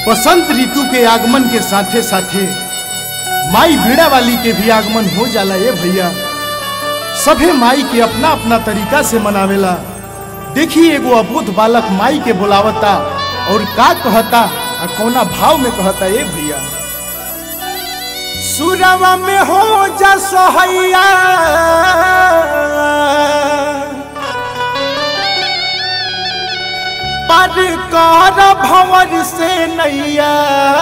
बसंत ऋतु के आगमन के साथे साथे माई भीड़ा वाली के भी आगमन हो जाला ये भैया सभे माई के अपना अपना तरीका से मनावेला देखी एगो अबोध बालक माई के बुलावता और का कहता आ कौना भाव में कहता ये भैया सुरवा में हो जा सहैया पर कर भंवर से नैया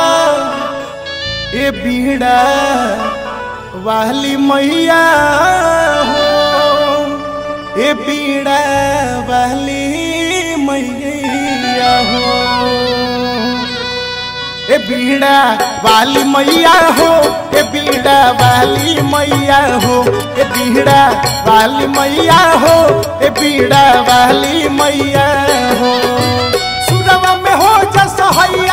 ए बीड़ा वाली मैया हो ए बीड़ा वाली मैया हो ए बीड़ा वाली मैया हो ए बीड़ा वाली मैया हो ए बीड़ा वाली मैया हो ए बीड़ा वाली मैया हो सुरवा में हो जा सहैया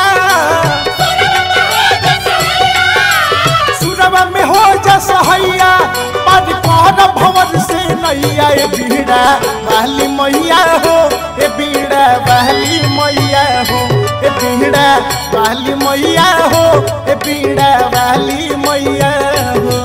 सुरवा में हो जा सहैया पर कौन भवन से नैया ए बीड़ा वाली मैया हो ए बीड़ा वाली मैया हो ए बीड़ा वाली मैया हो ए बीड़ा वाली मैया हो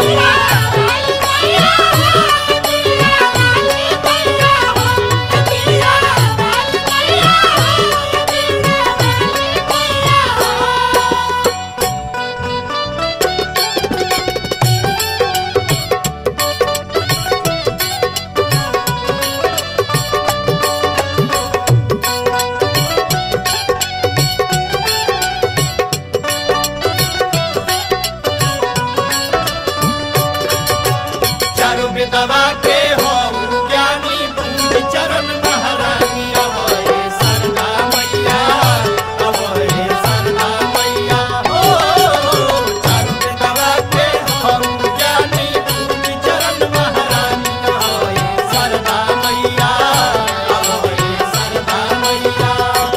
चारु विधवा के हो ज्ञानी पूज चरण महारानी अवय सरदा मैया अवय सरदा मैया हो चारु विधवा के हो ज्ञानी पूज चरण महारानी अवय सरदा मैया अवय सरदा मैया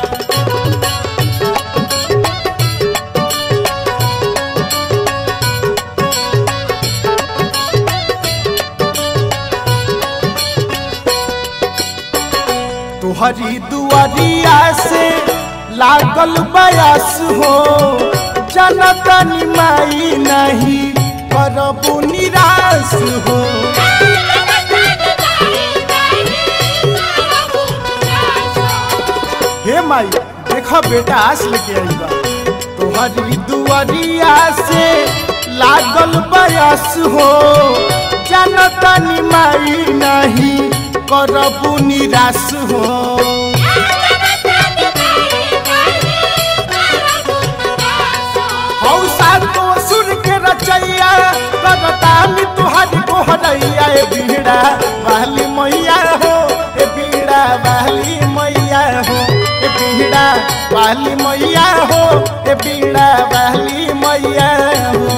तुहरी दुआरिया से लागल बयास हो जनता निमाई नहीं करबू निराश हो हे माई देखा बेटा आस लेके आई बा तुहरी दुआरिया से लागल बयास हो जनता निमाई नहीं करबू निराश हो हौसा तो सुर के रचैया करतानी तुहारी गोहरैया ए बीड़ा वाली मैया हो ए बीड़ा वाली मैया हो ए बीड़ा वाली मैया हो ए बीड़ा वाली मैया हो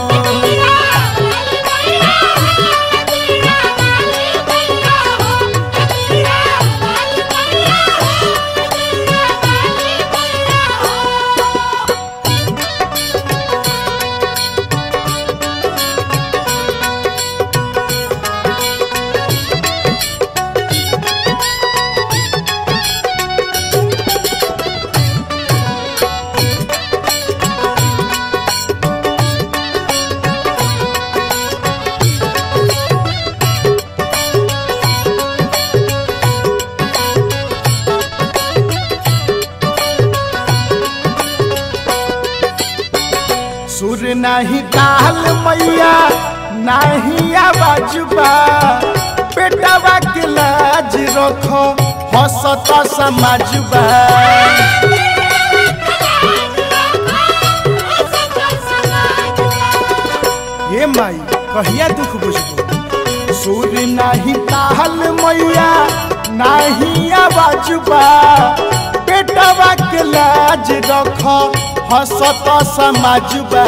सुर नहीं काल मैया नहीं आवाज बा बेटावा के लाज रखो हसत समाज बा ये माई कहिया दुख बुझबो सुर नहीं काल मैया नहीं आवाज बा बेटावा के लाज रखो हसत समाज बा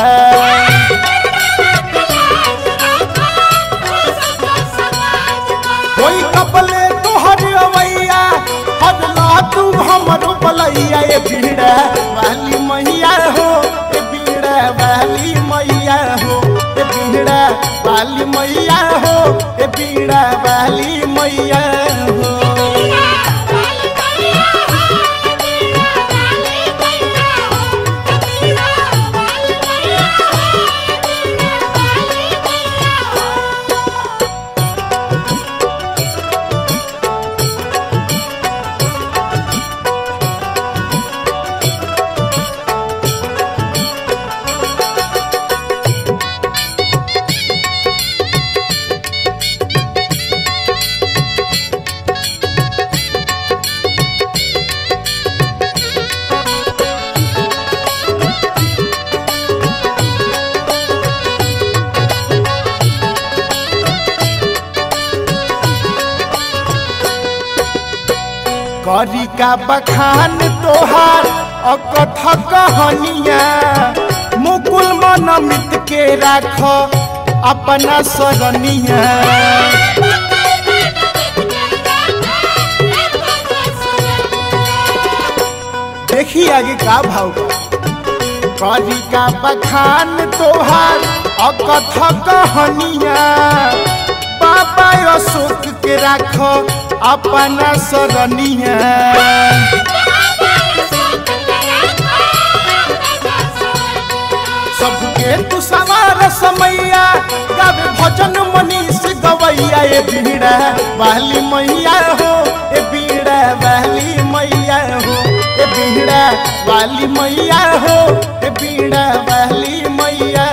कोई कपले तोहर अवैया हद ला तू हमरो बलैया ए बीड़ा वाली मैया हो ए बीड़ा वाली मैया हो ए बीड़ा वाली मैया हो ए बीड़ा वाली मैया हो Bye. करी का बखान तोहार अकथ कहनिया मुकुल मन मित के राख अपना सरनिया देखी आगे का भाव बा। करी का बखान तोहार अकथ कहनिया बाबा अशोक के राख अपना सरनिया सबके तू सवार समैया गावे भजन मनीष गवैया ए बीड़ा वाली मैया हो ए बीड़ा वाली मैया हो ए बीड़ा वाली मैया हो ए बीड़ा वाली मैया